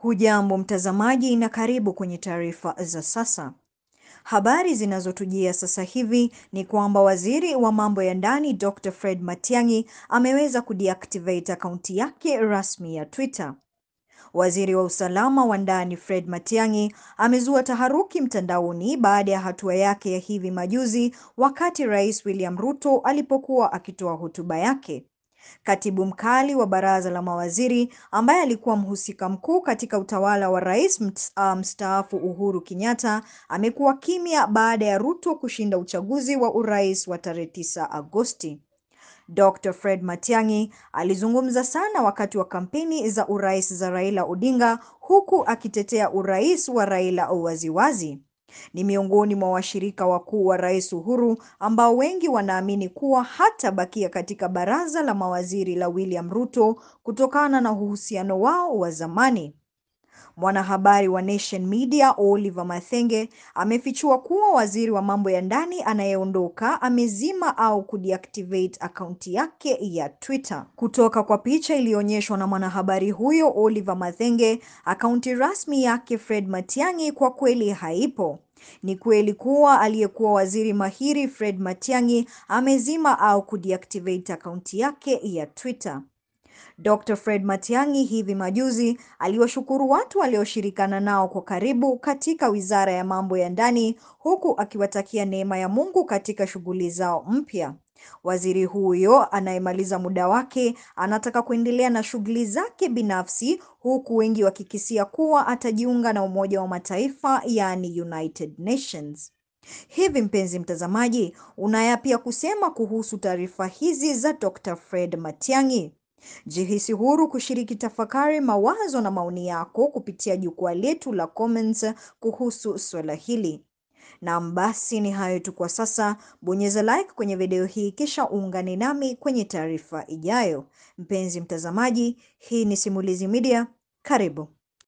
Hujambo mtazamaji na karibu kwenye taarifa za sasa. Habari zinazotujia sasa hivi ni kwamba waziri wa mambo ya ndani Dr. Fred Matiang'i ameweza kudeactivate akaunti yake rasmi ya Twitter. Waziri wa usalama wa ndani Fred Matiang'i amezua taharuki mtandaoni baada ya hatua yake ya hivi majuzi wakati Rais William Ruto alipokuwa akitoa hotuba yake. Katibu mkali wa baraza la mawaziri ambaye alikuwa mhusika mkuu katika utawala wa rais mstaafu Uhuru Kenyatta amekuwa kimya baada ya Ruto kushinda uchaguzi wa urais wa tarehe 9 Agosti. Dr. Fred Matiang'i alizungumza sana wakati wa kampeni za urais za Raila Odinga huku akitetea urais wa Raila waziwazi. Ni miongoni mwa washirika wakuu wa Rais Uhuru ambao wengi wanaamini kuwa hatabakia katika baraza la mawaziri la William Ruto kutokana na uhusiano wao wa zamani. Mwanahabari wa Nation Media Oliver Mathenge amefichua kuwa waziri wa mambo ya ndani anayeondoka amezima au kudeactivate akaunti yake ya Twitter. Kutoka kwa picha iliyoonyeshwa na mwanahabari huyo Oliver Mathenge, akaunti rasmi yake Fred Matiang'i kwa kweli haipo. Ni kweli kuwa aliyekuwa waziri mahiri Fred Matiang'i amezima au kudeactivate akaunti yake ya Twitter. Dr. Fred Matiang'i hivi majuzi aliwashukuru watu walioshirikana nao kwa karibu katika Wizara ya Mambo ya Ndani huku akiwatakia neema ya Mungu katika shughuli zao mpya. Waziri huyo anayemaliza muda wake anataka kuendelea na shughuli zake binafsi huku wengi wakikisia kuwa atajiunga na Umoja wa Mataifa yaani United Nations. Hivi mpenzi mtazamaji, unayapi ya kusema kuhusu taarifa hizi za Dr. Fred Matiang'i? Jihisi huru kushiriki tafakari, mawazo na maoni yako kupitia jukwaa letu la comments kuhusu swala hili. Naam, basi ni hayo tu kwa sasa. Bonyeza like kwenye video hii kisha uungane nami kwenye taarifa ijayo. Mpenzi mtazamaji, hii ni Simulizi Media. Karibu.